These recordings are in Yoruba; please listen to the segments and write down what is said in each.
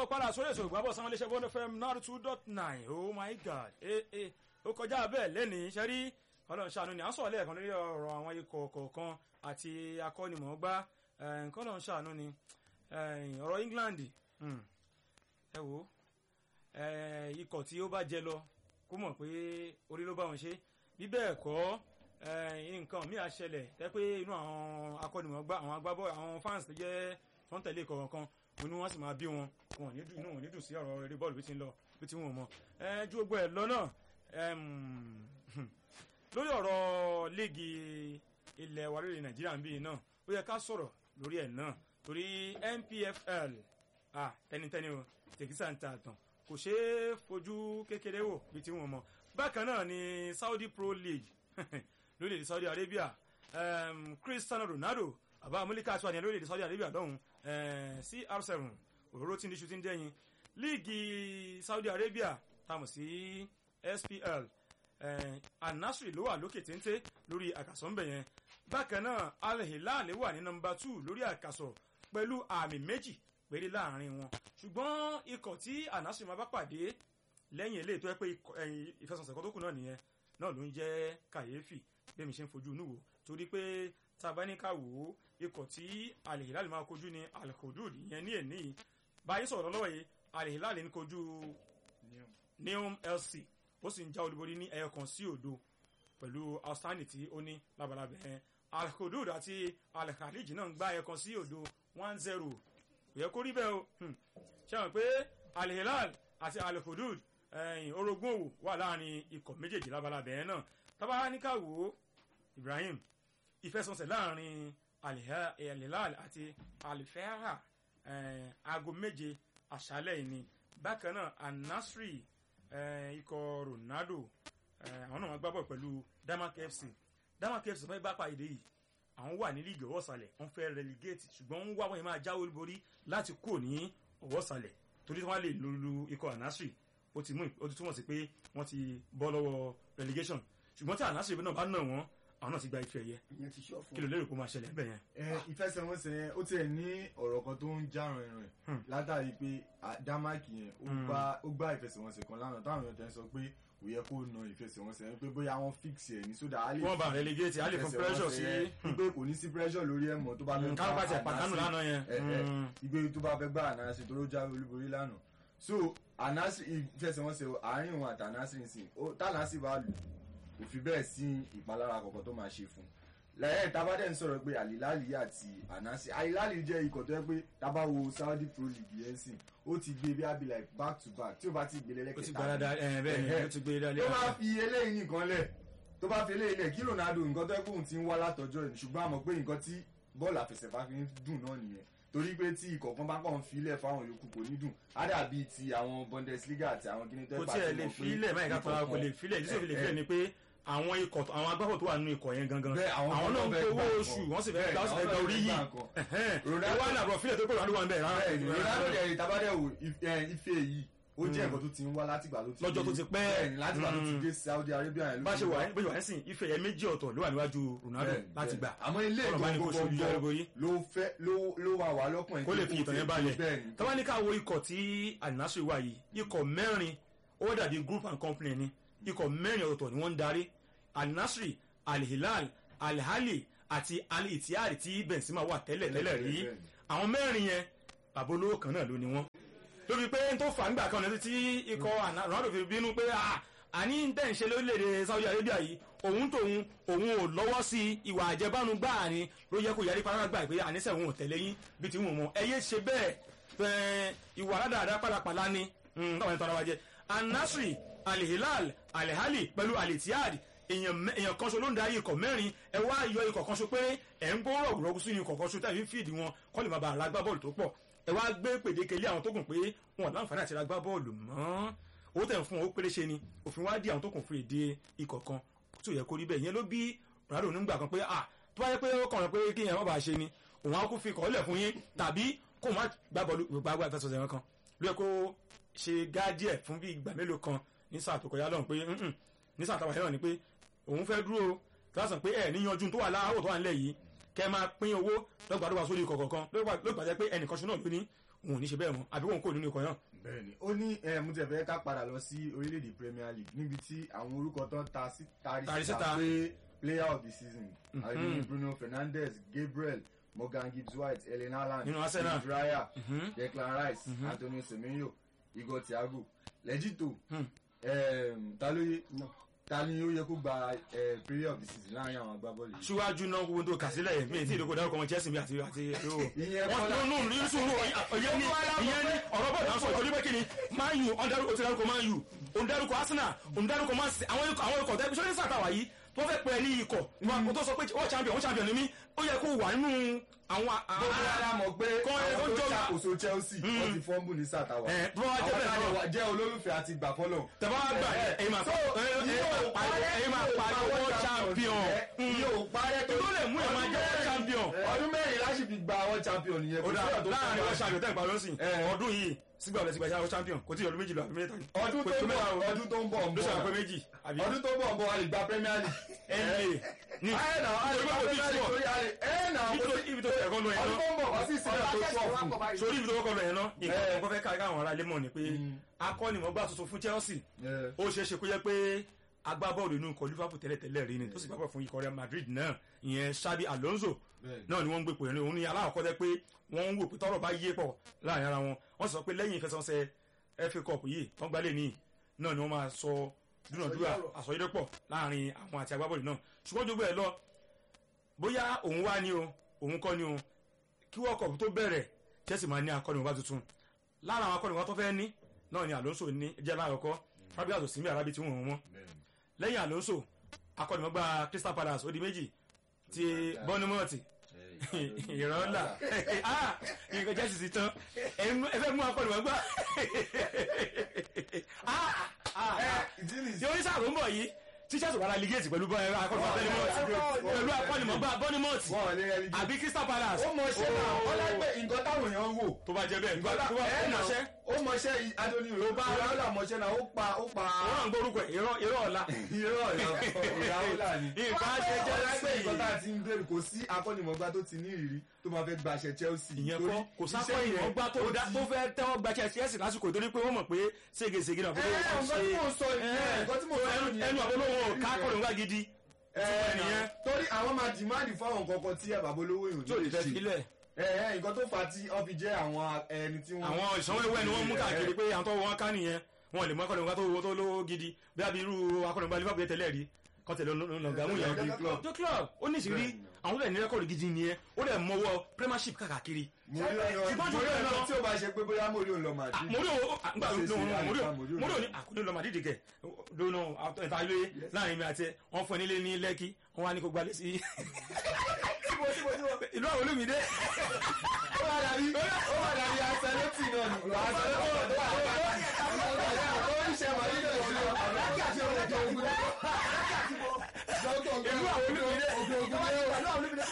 káàbọ̀ padà sórí ètò ìgbàbọ̀ sanwó iléeṣẹ́ bọ́ndọ̀ fm náà two dot nine oh my god ee ee ó kọjá bẹ́ẹ̀ lẹ́nìí ṣẹ́rí ọlọ́run ṣàánú ni à ń sọ̀rọ̀ lẹ́ẹ̀kan lórí ọ̀rọ̀ àwọn ikọ̀ kọ̀ọ̀kan àti akọ́nimọ̀ọ́gbá nǹkan ọlọ́run ṣàánú ni ọ̀rọ̀ england ẹ wo ikọ̀ tí ó bá jẹ lọ kó mọ̀ pé orí ló bá wọn ṣe bí bẹ́ẹ̀ kọ́ nǹkan míì á ṣẹlẹ̀ tẹ́ pé inú àwọn akọ́nimọ̀ọ́gbá àwọn agbábọ́ àwọn fans tó jẹ́ tó ń tẹ̀lé kọ̀ọ̀kan inú wọn sì máa bí wọn wọn ní dùn inú wọn ní dùn sí ọ̀rọ̀ eré bọ́ọ̀lù bí ti ń lọ bí ti ń wọ̀n mọ́ ẹ ju gbogbo ẹ̀ lọ náà lórí ọ̀rọ̀ léègì ilẹ̀ wa lórí nàìjíríà ń bí náà ó yẹ ká sọ̀rọ̀ lórí ẹ̀ náà torí NPFL ah tẹnitẹni o tèkísà ń ta àtàn kò ṣeé fojú kékeré wò bí ti ń wọ̀n mọ́ bákan náà ni Saudi Pro League lórílẹ̀‐èdè Saudi Arabia um, Cristiano Ronaldo àbá amúlíkà àti wà ní lórílẹ̀‐èdè Saudi Arabia lọ́hùn CR7 òróró tí ń diṣu tí ń dẹ́yìn líìgì Saudi Arabia tamọ̀ sí SPL Al-Nassr ló wà lókè téńté lórí àkàsọ̀ ńbẹ̀ yẹn bákan náà Al-Hilal wà ní nọ́mbà two lórí àkàsọ̀ pẹ̀lú àmì méjì péré láàrin wọn ṣùgbọ́n ikọ̀ tí Al-Nassr máa bá pàdé lẹ́yìn eléyìí tó yẹ pé ìfẹsọ̀sẹ̀ kan tó kù náà nìyẹn náà ló ń jẹ́ kàyéfì bí mi ṣe ń fojú inú wò torí pé tabaníkà wò ó ikọ̀ tí Al-Hilal máa kojú ní Al-Hudud ìyẹn ní èní báyìí sọ̀rọ̀ lọ́wọ́ yìí Al-Hilal ń kojú Neom LC ó sì ń já olúborí ní ẹyọ kan sí òdo pẹ̀lú outstanding tí ó ní labalábẹ́ yẹn Al-Hudud àti Al-Khalij náà ń gbá ẹyọ kan sí òdo one zero kò yẹ kó rí bẹ́ẹ̀ o ṣe hàn pé Al-Hilal àti Al-Hudud orogún òwò wà láàrin ikọ̀ méjèèjì labalábẹ́ yẹn náà tabaníkà wò ó Ibrahim ìfẹsọ̀nsẹ̀ láàrin Al-Hilal àti Al-Fahra aago méje àṣálẹ̀ yìí ni bákan náà Al-Nassr ikọ̀ Ronaldo àwọn náà wọ́n gbá bọ̀ pẹ̀lú Damak FC Damak FC fẹ́ bá pàdé yìí àwọn wà ní líìgì ọwọ́sàlẹ̀ wọ́n fẹ́ relegate ṣùgbọ́n wọ́n wá wọ́n yẹn máa jáwé olúborí láti kúrò ní ọwọ́sàlẹ̀ torí wọ́n lè lulu ikọ̀ Al-Nassr ó ti mú ó ti túmọ̀ sí pé wọ́n ti bọ́ lọ́wọ́ relegation ṣùgbọ́n tí Al-Nassr náà bá nà wọ́n àwọn náà ti gba ife ẹ̀yẹ kí ló lérò kó máa ṣẹlẹ̀ bẹ́ẹ̀ yẹn. ẹ ìfẹsẹ̀wọnsẹ̀ yẹn ó tiẹ̀ ní ọ̀rọ̀ kan tó ń járun ẹran ẹ̀ látàrí pé dámáàkì yẹn ó gbá ìfẹsẹ̀wọnsẹ̀ kan lánàá táwọn èèyàn tẹ́ sọ pé kò yẹ kó na ìfẹsẹ̀wọnsẹ̀ yẹn pé bóyá wọ́n fix ẹ̀ ní sódà á lè wọ́n bá relegate á lè fún pressure sí. pé kò ní sí pressure lórí ẹ̀ mọ́ tó bá fẹ́ káwọn bá tiẹ̀ pàdánù lánàá yẹn. ìgbé tó bá fẹ́ gbá Al-Nassr tó ló jáwé olúborí lánàá so Al-Nassr ìfẹsẹ̀wọnsẹ̀ àárín òun àti Al-Nassr nìsín tá bá lù kò fi bẹ́ẹ̀ sí ìpalára kọ̀ọ̀kan tó máa ṣe fún un lẹ́yìn tabadẹ́ ń sọ̀rọ̀ pé àlìláàlì àti ànásì àlìláàlì jẹ́ ikọ̀ tó yẹ pé tábà wo Saudi Pro League yẹn sìn ó ti gbé bí abilà back to back tí ó bá ti gbé lẹ́lẹ́kẹ̀ta ó ti gbára da ẹ bẹ́ẹ̀ ni ó ti gbé dalẹ. tó bá fi eléyìí nìkan lẹ̀ tó bá fi eléyìí lẹ̀ kí Ronaldo nǹkan tó yẹ kóun ti ń wá látọjọ́ ẹ̀ ṣùgbọ́n àmọ́ pé nǹkan tí bọ́ọ̀lù àfẹsẹ̀fà fi ń dùn náà nìyẹn torí pé tí ikọ̀ kan bá kàn filẹ̀ fáwọn yòókù kò ní dùn á dàbí ti àwọn Bundesliga àti àwọn kíní tó kò tiẹ̀ lè filẹ̀ máa ń ká kò lè filẹ̀ yìí sọ fi lè filẹ̀ ni pé àwọn ikọ̀ àwọn agbábọ̀ tó wà nínú ikọ̀ yẹn gangan àwọn náà ń pe owó oṣù wọ́n sì fẹ́ gbà fẹ́ gba orí yìí ẹ wá ní àbúrò fílẹ̀ tó pé Ronaldo wà ń bẹ̀ rárá. Ronaldo dẹ̀ ìtabádẹ́ wò ife yìí ó jẹ́ nǹkan tó ti ń wá látìgbà tó ti lọ́jọ́ tó ti pẹ́ látìgbà tó ti dé Saudi Arabia yẹn. bá ṣe wà bó ṣe wà nísìn ife yẹn méjì ọ̀tọ̀ ló wà níwájú Ronaldo láti gbà. àmọ́ ilé ìgbọ̀ngbọ̀ngbọ̀ ló fẹ́ ló wà wà lọ́kùnrin. kó lè fi ìtàn yẹn balẹ̀ tọ́wọ́n ní ká wo ikọ̀ tí Al-Nassr wà yìí ikọ̀ mẹ́rin ó dàbí group and company ni ikọ̀ mẹ́rin ọ̀tọ̀ ni wọ́n ń darí Al-Nassr Al-Hilal Al-Ahly àti Al-Ittihad tí Benzema wà tẹ́lẹ̀ tẹ́lẹ̀ rí àwọn mẹ́rin yẹn bàbá olówó kan náà ló ni wọ́n lórí pé n tó fà nígbà kan lẹ́sí tí ikọ̀ Ronaldo fi bínú pé àní tẹ̀ ń ṣe lórílẹ̀‐èdè Saudi Arabia yìí òun tòun òun ò lọ́wọ́ sí ìwà àjẹbánu gbáà ni ló yẹ kó yarí parara gbà pé àníṣe òun ò tẹ̀lé yín bí ti wù mọ́ ẹ yé ṣe bẹ́ẹ̀ ìwà aládàáda pàlàpàlà ni táwọn ẹni tọ́ra wa jẹ Al-Nassr Al-Hilal Al-Ahly pẹ̀lú Al-Ittihad èèyàn kan ṣo ló ń darí ikọ̀ mẹ́rin ẹ wá yọ ikọ̀ kan ṣo pé ẹ̀ ń gbọ́ rọ̀gùrọ̀gù sí ikọ̀ kan ṣo tẹ̀lé fíìdì wọn kọ́ lè má bàa lágbá bọ́ọ̀lù tó pọ̀ ẹ wá gbé pèdéke lé àwọn tó kùn pé wọn láǹfààní àti lágbá bọ́ọ̀lù mọ́ owó tẹ̀ ń fún wọn ó péréṣe ni òfin wá dí àwọn tó kùn fún èdè ikọ̀ kan tó yẹ kó rí bẹ́ẹ̀ yẹn ló bí Ronaldo nígbà kan pé à tó bá yẹ pé ó kàn pé kí yẹn má bàa ṣe ni òun á kó fi kọ́ lẹ̀ fún yín tàbí kó má gbá bọ́ọ̀lù gbàgbà ìfẹsọ̀sẹ̀ wọn kan ló yẹ kó ṣe gáàdíẹ̀ fún bí ìgbà mélòó kan ní sáà tó kọjá lọ́hùn pé ní sáà táwọn ẹ̀rọ ni pé òun fẹ́ dúró kíláàsì pé ẹ̀ níyanjú tó wà láàárọ̀ tó wà nílẹ̀ yìí kẹ́ máa pín owó lọ́gbàdúrà sórí ìkọ̀kọ̀ kan ló gbàjẹ́ pé ẹnìkan ṣe náà ló ní òun ò ní ṣe bẹ́ẹ̀ mọ́ àbí òun kò nínú ikọ̀ náà. bẹ́ẹ̀ni ó ní ẹ mo tẹ̀ fẹ́ ká padà lọ sí orílẹ̀-èdè Premier League níbi tí àwọn orúkọ tán ta sí tari Tari síta síta. pé player of the season Mhm. àyè Bruno Fernandes Gabriel Morgan Gibbs White Erling Haaland Nínú Arsenal. David Raya Mhm. Declan Rice Antonio Semenyo Igor Thiago Lejito Hmm. em, ta ló yẹ ta ni ó yẹ kó gba eh, player of the season láàrin àwọn agbábọ́ọ̀lù yìí. síwájú náà gbogbo tó kà sílẹ̀ yẹn mi ì tí ìdókòó dárúkọ wọn Chelsea mi àti àti èrò Ìyẹn wọn kọ́ la- nù nù ní sùúrù ìyẹn ní ìyẹn ní ọ̀rọ̀ bọ́ọ̀lù à ń sọ ìtọ́jú pé kí ni Man U ọ̀n dárúkọ ti dárúkọ Man U òun dárúkọ Arsenal òun dárúkọ Man City àwọn ikọ̀ àwọn ikọ̀ tẹ́ sọ́dún sàtàwà yìí tó fẹ́ pẹ́ ní ikọ̀ wọn tó sọ pé wọ́n champion wọ́n champion ni mí ó yẹ kó wà nínú àwọn gbogbo ara mọ̀ pé Kọ́ ẹ àwọn tó tó jọba. ṣàkóso Chelsea wọ́n ti fọ́nbù ní sàtàwà Ẹ, tó bá wá jẹ́ àwọn bẹ́ẹ̀ tá a náà. wà- jẹ́ olólùfẹ́ àti gbà fọ́lọ̀. tẹ̀bá gbà ẹ̀yin máa So, yóò parẹ́ ẹ̀yin máa pariwo world champion yóò parẹ́ kí ló lè mú ẹ̀ máa jẹ́ world champion. ọdún mẹ́rin láti fi gba world champion nìyẹn ó dà sí ọ̀dọ́ láàrin tó world champion tẹ́ ìparí lọ́sìn Ẹ. ọdún yìí sígbà wọlé sígbà ìṣàwọ̀ champion kò tí ì ọdún méjìlá ọdún mẹ́ta ni. ọdún Kò tó tó ń mẹ́ta o. bọ̀ ọdún tó ń bọ̀ ń ló ṣàwọn pé bọ̀ méjì àbí ọdún tó ń bọ̀ ń bọ̀ a lè gba Premier League. nba ní ayé náà a lè Torí gba pé kò tí ì Premier League sùn. torí a lè ẹ̀ náà ibi tó ibi tó ẹ̀kọ́ lọ yẹn ọdún tó náà ń bọ̀ wá sí ìsinmi tó tó ọ̀fun. sórí ibi tó kọ́kọ́ lọ yẹn náà Ẹ. nǹkan kan fẹ́ ká káwọn ará ilé mọ̀ ni pé Mm. akọ́nimọ̀gbà tuntun fún Chelsea ó ṣeé ṣe kó jẹ́ pé agbábọ́ọ̀lù inú ikọ̀ Liverpool tẹ́lẹ̀tẹ́lẹ̀ rí ni tó sì gbàgbọ́ fún ikọ̀ Real Madrid náà ìyẹn Xabi Alonso náà ni wọ́n ń gbé pò yẹn ní òun ní aláwọ̀kọ́ jẹ́ pé wọ́n ń wò pé tọ́rọ̀ bá yé pọ̀ láàrin ara wọn wọ́n sọ pé lẹ́yìn ìfẹsẹ̀wọnsẹ̀ FA Cup yìí wọ́n gbálẹ̀ ní náà ni wọ́n máa sọ dúnàdúrà àsọyédọ́pọ̀ láàrin àwọn àti agbábọ́ọ̀lù náà ṣùgbọ́n jogbo ẹ̀ lọ bóyá òun wá ní o òun kọ́ ni o kí World Cup tó bẹ̀rẹ̀ Chelsea máa ní akọ́nìwá tuntun lára àwọn akọ́nìwá tó fẹ́ ní náà ni Alonso ní jẹ́ láàrọ̀kọ́ Fabregas ò sí ní arábí tí wọ́n wọ́n lẹ́yìn Alonso akọ́nìmọ̀gbà Crystal Palace ó di méjì ti Bournemouth ìrọ́lá nǹkan jẹ́ sísí tán ẹ fẹ́ mú akọ́nìmọ̀gbà ìdí nìyí. tí oníṣà tó ń bọ̀ yìí tíṣàtò wà láligéètì pẹ̀lú akọ́nìmọ̀gbà pẹ̀lú akọ́nìmọ̀gbà Bournemouth wọ́n ò ní relegate. àbí Crystal Palace ó mọ iṣẹ́ náà wọ́n lágbẹ́ nǹkan táwọn èèyàn ń wò. tó bá jẹ́ bẹ́ẹ̀ nǹkan tó bá ẹ ó nà mọ̀ṣẹ́ ó mọṣẹ́ Adoni ló bá Raula mọṣẹ́ náà ó pa ó pa òun náà ń gbórúkọ ẹ̀ irọ́ irọ́ ọ̀la irọ́ ìyàwó ni. nǹkan ṣe ó lágbẹ́ nǹkan tá Chelsea a ti ń bẹ̀rù kò sí akọ́nimọ̀gbá tó ti ní ìrírí tó máa fẹ́ gbaṣẹ́ Chelsea. ìyẹn torí kọ́ kò sáfọ́ iṣẹ́ ìmọ̀ yẹn gbá tó ó dá ti- tó fẹ́ tẹ́wọ́ gba Chelsea lásìkò torí pé wọ́n mọ̀ pé ségesège náà ẹ nǹkan tí mò ń sọ nìyẹn nǹkan tí mò ń sọ nìyẹn. ẹnu àbólówó ká kọ̀rọ̀ ńlá gidi ẹ nìyẹn. torí àwọn máa dìmáàdì fún àwọn kankan tí àbábólówó èèyàn tí ò lè fẹ́ sílẹ̀ ẹ ẹ nǹkan tó fà á tí wọ́n fi jẹ́ àwọn ẹni tí wọ́n. àwọn ìsanwó ewé ni wọ́n mú káàkiri pé àwọn tó wọ́n ká nìyẹn wọn lè mú akọ̀rọ̀ ńlá tó tó lówó gidi bí abí irú akọ̀rọ̀ ńlá Liverpool tẹ́lẹ̀ rí kọ́ tẹ̀lé lọ́gàmú yẹn Jẹ́ club. tó club ó ní ìṣirí àwọn tó lẹ̀ ní rẹ́kọ̀rì gidi nìyẹn ó lẹ̀ mọ́wọ́ Premiership káàkiri Mourinho Ṣùgbọ́n jù bẹ́ẹ̀ lọ- tí ó bá ṣe pé bóyá Mourinho lọ Madrid. mori o ngba Ó ṣe sí no mori o àyíká Mourinho. mori o ni àkúnlé lọ màdìdì kẹ dono ẹta ilé láàrin mi àti ẹ wọn fún ẹ nílé ní lẹ́kì wọn wá ní kó gbalẹ̀ sí ìlú àwọn olómìnira ó wà dàbí ó wà dàbí asẹlẹtì náà ni asẹlẹtì tó wà lọ́wọ́ tó ń ṣe Madrid lọ sí ìlú àwọn olómìnira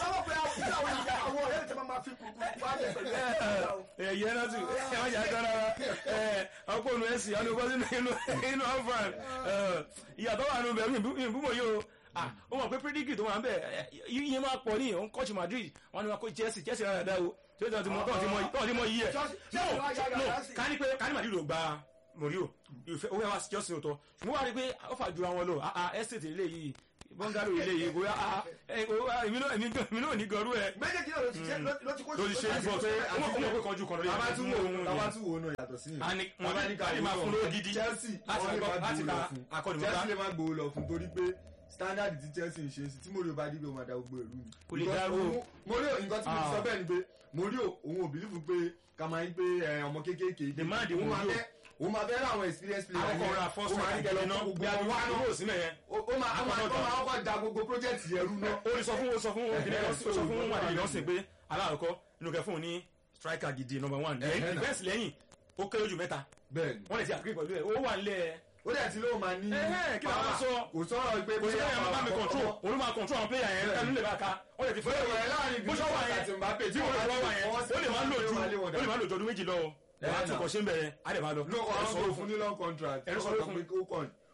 ẹyẹ náà tù ẹ má jà tán rárá ẹ ọkọ ònú ẹ sì ọdún kọ sínú inú inú ọfàn ìyàtọ̀ wà nù bẹ̀rù ìbúmọ̀ yìí o ah ó mọ̀ pé pírídìkì tó máa ń bẹ̀ iye máa pọ̀ ní òun kọ́ọ̀tù Madrid wọn ni wọn kó Chelsea Chelsea rárá dá o tí ó ti mọ tọ́ọ̀ ti mọ tọ́ọ̀ ti mọ yí ẹ̀ no no kání pé kání Madrid ò gba Mourinho ìfẹ́ ó fẹ́ wá sí Chelsea tó ṣùgbọ́n wà á rí pé ó fà ju àwọn lọ ah ah estate ilé yìí bọ́ngálò ilé yìí bóyá ah ẹ èmi náà èmi náà ní gọrú ẹ méjèèjì náà ló ti ṣe ló ti kó lórí ṣe é bọ̀ pé ó mọ̀ pé kanjú kan lórí tabatuwo tabatuwo náà yàtọ̀ sí yẹn. a ní wọn bá ní ká ní máa fún lówó gidi Chelsea láti wọ́n lè lọ- má láti gbowó ra lọ fún akọ́nimọ̀gbá. Chelsea lè má gbowó lọ fún torí pé standard tí Chelsea ń ṣe sí tí Mourinho bá dìbò máa da gbogbo ìlú ni. Kò lè Because dárò. òun- Mourinho nǹkan tí mo ti sọ Ah. bẹ́ẹ̀ ni pé Mourinho òun ò bìlífù pé ká máa ń pé ẹ, ọmọ kéékèèké The man, the òun máa Mourinho. fẹ́ òun máa fẹ́ rán àwọn experience player àwọn kan ra first ó máa ní strike kẹlẹ́ iná fún bí gbogbo a wọn wá bí náà owó sí mẹ́yẹn ó ó máa ó máa ó máa kọ́kọ́ da gbogbo project yẹn rú náà. ó ní sọ fún ó sọ fún kìnìún Eh, ó sọ fún so, wàdí so, ìlọsìn pé aláàkọ́ inú kẹ fún un ní striker gidi number one Eh, eh, defense lẹ́yìn ó kéré jù mẹ́ta bẹ́ẹ̀ni wọ́n lè ti agree pẹ̀lú ẹ̀ ó wà nílẹ̀ ó dẹ̀ tí ló máa ní. Ẹ̀hẹ́, kí la máa sọ? kò sọ̀rọ̀ pé kò sí ẹ̀yàn máa bá mi control òun ló máa control àwọn player yẹn ẹnu lè bá ka wọ́n lè ti fún Bóyá láàrin bó ṣọ́ wà yẹn àti Mbappe tí wọ́n lè wá wà yẹn ó lè máa lò ju wọlé wọn ó lè máa lò ju ọdún méjì lọ o Eh, wàá tún nah. kọ̀ ṣe ń bẹ̀rẹ̀ á lè máa lọ no ẹ àwọn sọ kò fún fún ní long contract Ẹ̀rọ sọ Ó fún. pé ó kàn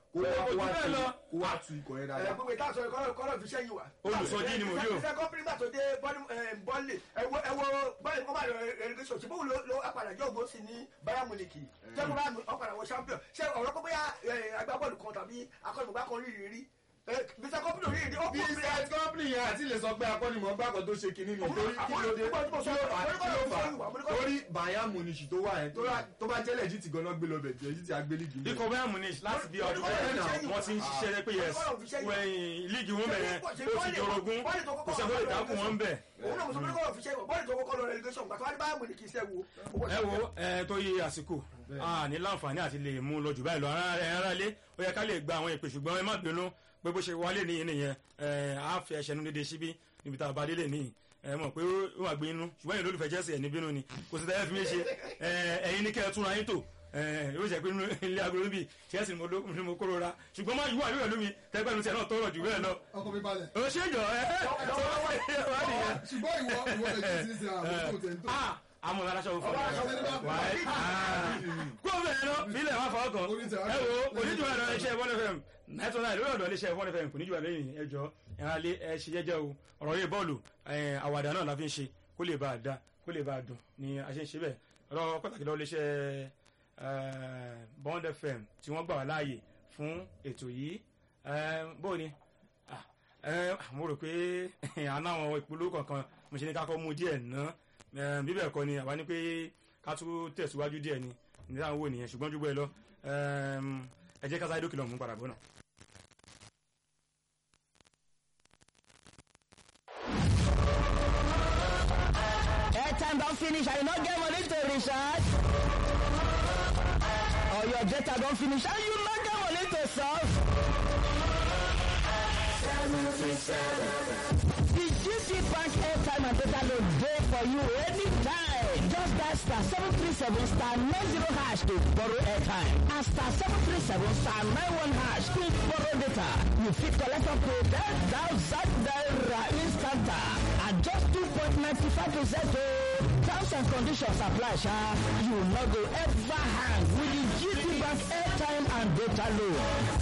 kó wá Kò jù kó wá bẹ́ẹ̀ tu lọ. kó wá tu ikọ̀ yẹn ẹ dáadáa. gbogbo ìta sọ kọ́lọ̀ kọ́lọ̀ fi ṣẹ́yìn wa. Olùsọjí ni mo rí o. ìfẹ́ kọ́pìnì gbà tó dé bọ́ọ̀lì ẹ̀wọ̀ ẹ̀wọ̀ bọ́ọ̀lì kọ́ bá rẹ̀ ẹ̀rẹ́gẹ́sọ̀ ṣùgbọ́n ló ló apàdà jọ ògbó sí ní bayern munich jẹ́kọ̀ bá ọ̀padà wọ champion ṣé ọ̀rọ̀ kó bóyá agbábọ́ọ̀lù kan tàbí akọ́nìmọ̀gbá kan rí rí bísí kọ́pìnì rí rí ó bí kọ́ sẹ́t kọ́pìnì yẹn àti lè sọ pé akọ́nimọ̀ gbàgbọ́ tó ṣe kinní ni torí kí ló dé kí ló fà kí ló fà torí bayern munich tó wà yẹn tó bá- tó bá jẹ́ lẹ́jìtì gan-an gbé lọ bẹ̀ lẹ́jìtì agbéligi ikọ̀ bayern munich láti bí ọdún mẹ́rin wọ́n ti ń ṣiṣẹ́ pé yes wẹ̀yìn líìgì wọn bẹ̀rẹ̀ ó ti dorogún kò sẹ́kọ̀ọ́ lè dákun wọn bẹ̀. òun náà mo sọ pé kọ́lọ̀ fi ṣẹ́yìn wa bọ́ọ̀lì tó kọ́kọ́ lọ relegation gbà tó wá ní bayern munich iṣẹ́ wo. ẹ wo ẹ tó yí àsìkò a ní láǹfààní àti lè mú lọ jù báyìí lọ ara ẹ ara lé ó yẹ ká lè gba àwọn ìpè ṣùgbọ́n ẹ má bínú pé bó ṣe wálé nìyí nìyẹn ẹ á fi ẹsẹ̀ nu dédé síbí níbi tá a bá délé nìyí ẹ mọ̀ pé ó wà gbé inú ṣùgbọ́n èyí lólùfẹ́ jẹ́sì ẹ̀ ní bínú ni kò sí tẹ́lẹ̀ fi mí ṣe ẹ ẹ̀yin ní kẹ́ ẹ túnra yín tò ẹ yóò jẹ́ pé nínú ilé agolo níbi chelsea ni mo ló- ni mo kóró ra ṣùgbọ́n má yíwà lóyè lómi tẹ́gbẹ́nu tiẹ̀ náà tọrọ jù bẹ́ẹ̀ lọ ọkọ mi balẹ̀. ó ṣe jọ ẹ ẹ sọ wá nìyẹn ṣùgbọ́n ìwọ ìwọ lè jẹ́ sísè àwọn tó tẹ̀ ń tó. ah àmọ́ aláṣọ òfò Ọba aláṣọ òfò. wáyé kó bẹ́ẹ̀ lọ bílẹ̀ wá fọwọ́ kan Oníṣẹ́ ẹ wo oníjù ẹ̀rọ iṣẹ́ one fm nine nine lórí ọ̀dọ̀ iléeṣẹ́ one fm kò níjù ẹ̀rọ yìí ẹjọ́ ẹ̀rọ alẹ́ ẹ ṣe jẹ́jẹ́ o ọ̀rọ̀ yìí bọ́ọ̀lù ẹ̀, àwàdà náà la fi ń ṣe kó lè bá a da kó lè bá a dùn ni a ṣe ń ṣe bẹ́ẹ̀ ọ̀rọ̀ pàtàkì lọ́wọ́ iléeṣẹ́ ẹ̀, bond fm tí wọ́n gbà wá láàyè fún ètò yìí ẹ̀, bó ni Ah, ẹ, mo rò pé àná àwọn ìpolówó kankan mo ṣe ní ká kọ́ mú díẹ̀ ná Ẹ, bí bẹ́ẹ̀ kọ́ ni àwa ní pé ká tún tẹ̀síwájú díẹ̀ ni ní táwọn wò nìyẹn ṣùgbọ́n jù bẹ́ẹ̀ lọ ẹm, ẹ jẹ́ ká sáré dókè lọ mú padà bọ́ náà. Airtime don finish and you no get money to recharge. Or your data don finish and you no get money to solve. The GT Bank airtime and data load dey for you anytime. Just dial star seven three seven star nine zero hash to borrow airtime and star seven three seven star nine one hash to borrow data. You fit collect up to ten thousand naira instant at just two point ninety five percent o. Terms and conditions apply sha. You no go ever hang with the GT Bank airtime and data load.